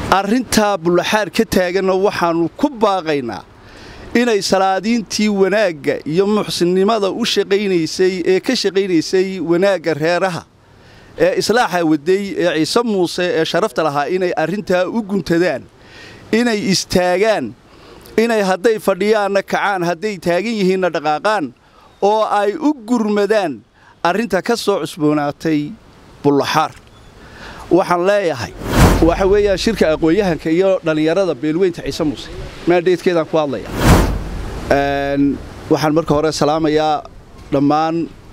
arrintaa bullaxaar ka taaganna waxaannu ku baaqaynaa inay salaadiintii wanaagga iyo muxsinnimada u shaqaynaysay ee ka shaqaynaysay wanaagga reeraha ee islaaxa waday ee ciise muuse ee sharafta lahaa inay arrintaa u guntadaan inay istaagaan inay hadday fadhiyaanna kacaan hadday taagan yihiinna dhaqaaqaan oo ay u gurmadaan arrinta ka soo cusboonaatay bullaxaar waxaan leeyahay waxa weeyaan shirka aqoon-yahanka iyo dhallinyarada beelweynta ciise muuse maandheedkeedaan ku hadlaya waxaan marka hore salaamayaa dhammaan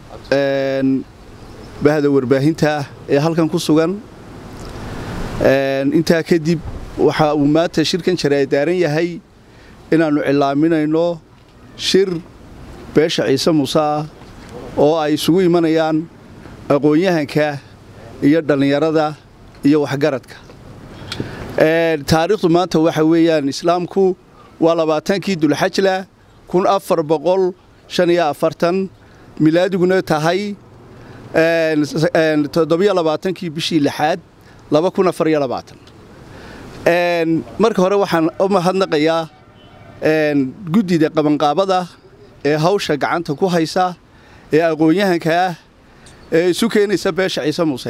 bahda warbaahinta ee halkan ku sugan intaa kadib waxa uu maanta shirkan jaraadaaran yahay inaannu cilaaminayno shir beesha ciise muuse ah oo ay isugu imanayaan aqoon-yahanka iyo dhallinyarada iyo waxgaradka taariikhdu maanta waxa weeyaan islaamku waa labaatankii dulxajla kun afar boqol shan iyo afartan milaadiguna tahay toddobiyo labaatankii bishii lixaad laba kun afar iyo labaatan marka hore waxaan u mahadnaqayaa guddida qabanqaabada ee hawsha gacanta ku haysa ee aqoon-yahanka ah ee isu keenaysa beesha ciise muuse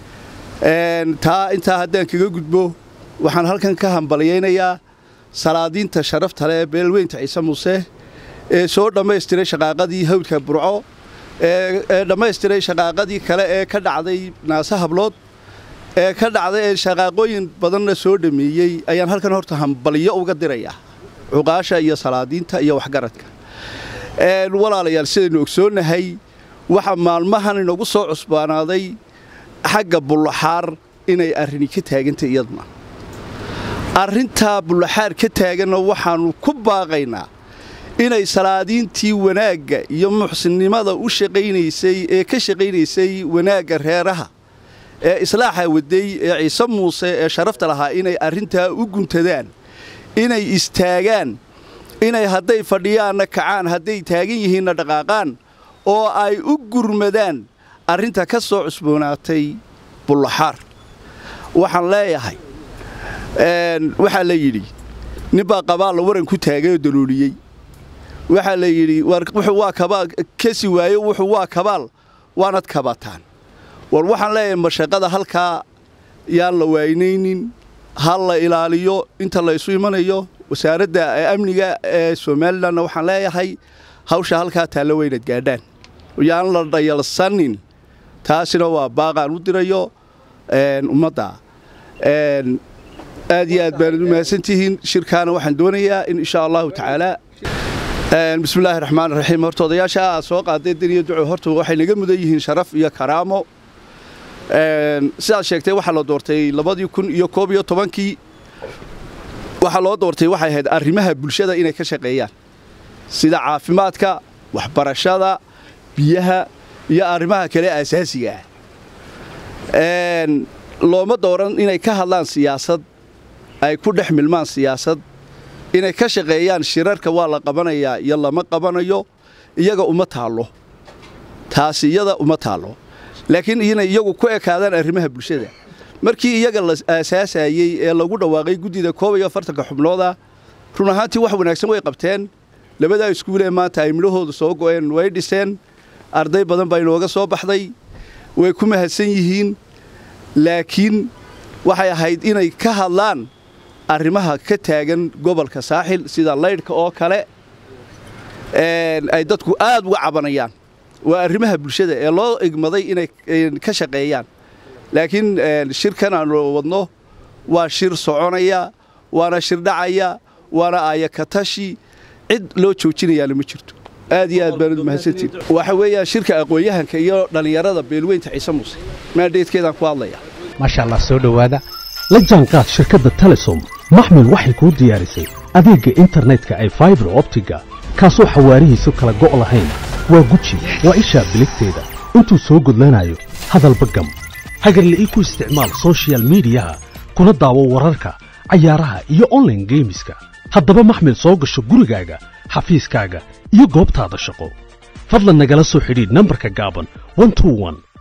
taa intaa haddaan kaga gudbo waxaan halkan ka hambalyaynayaa salaadiinta sharafta leh ee beelweynta ciise muuse ee soo dhammaystiray shaqaaqadii hawdka burco ee dhammaystiray shaqaaqadii kale ee ka dhacday naase hablood ee ka dhacday ee shaqaaqooyin badanna soo dhameeyey ayaan halkan horta hambalyo uga dirayaa cuqaasha iyo salaadiinta iyo waxgaradka walaalayaal sidaynu ogsoonnahay waxa maalmahan inagu soo cusbaanaaday xagga bullaxaar inay arrini ka taagantay iyadna arrintaa bullaxaar ka taaganna waxaannu ku baaqaynaa inay salaadiintii wanaagga iyo muxsinnimada u shaqaynaysay ee ka shaqaynaysay wanaagga reeraha ee islaaxa waday ee ciise muuse ee sharafta lahaa inay arrintaa u guntadaan inay istaagaan inay hadday fadhiyaanna kacaan hadday taagan yihiinna dhaqaaqaan oo ay u gurmadaan arrinta ka soo cusboonaatay bullaxaar waxaan leeyahay waxaa la yidhi ninbaa qabaalla waran ku taagay oo dalooliyey waxaa la yidhi wuxuu waa kabaal kasi waayo wuxuu waa kabaal waanad kabataan war waxaan leeyahay mashaqada halkaa yaan la waaynaynin ha la ilaaliyo inta la ysu imanayo wasaaradda amniga ee somalilanna waxaan leeyahay hawsha halkaa taalla weynad gaadhaan yaan la dhayalsanin taasina waa baaqaan u dirayo ummadda aad iyo aad baanad u mahadsantihiin shirkaana waxaan doonayaa in insha allahu tacaala bismillahi raxmaan raxiim horta odayaasha aad soo qaaday daniyo duco horta waxay naga mudan yihiin sharaf iyo karaamo sidaad sheegtay waxaa la doortay labadii kun iyo koob iyo tobankii waxaa loo doortay waxay ahayd arrimaha bulshada inay ka shaqeeyaan sida caafimaadka waxbarashada biyaha iyo arrimaha kale asaasiga ah looma dooran inay ka hadlaan siyaasad ay ku dhex milmaan siyaasad inay ka shaqeeyaan shirarka waa la qabanayaa iyo lama qabanayo iyaga uma taallo taasi iyada uma taallo laakiin inay iyagu ku ekaadaan arrimaha bulshada markii iyaga la aasaasayey ee lagu dhawaaqay guddida koob iyo afartanka xubnooda run ahaantii wax wanaagsan way qabteen labadaa iskuulee maanta ay midhahooda soo go'een way dhiseen arday badan baa inooga soo baxday way ku mahadsan yihiin laakiin waxay ahayd inay ka hadlaan arrimaha ka taagan gobolka saaxil sida laydhka oo kale ay dadku aad uga cabanayaan waa arrimaha bulshada ee loo igmaday inay ka shaqeeyaan laakiin shirkan aanu wadno waa shir soconaya waana shir dhacaya waana aayakatashi cid loo joojinayaana ma jirto aad iyo aad baanad mahadsantiin waxa weeyaan shirka aqoon-yahanka iyo dhallinyarada beelweynta ciise muuse maandheedkeedaan ku hadlaya maasha allah soo dhowaada la jaanqaad shirkadda telesom maxmil waxay kuu diyaarisay adeegga internetka ay faibar optiga kaasoo xawaarihiisu kala go' lahayn waa guji waa ishaa biligteeda intuu soo gudlanayo hadalba gam hagarle ii ku isticmaal sochial midiyaha kuna daawo wararka cayaaraha iyo onlaine geemiska haddaba maxmil soo gasho gurigaaga xafiiskaaga iyo goobtaada shaqo fadlan nagala soo xidhiidh nambarka gaaban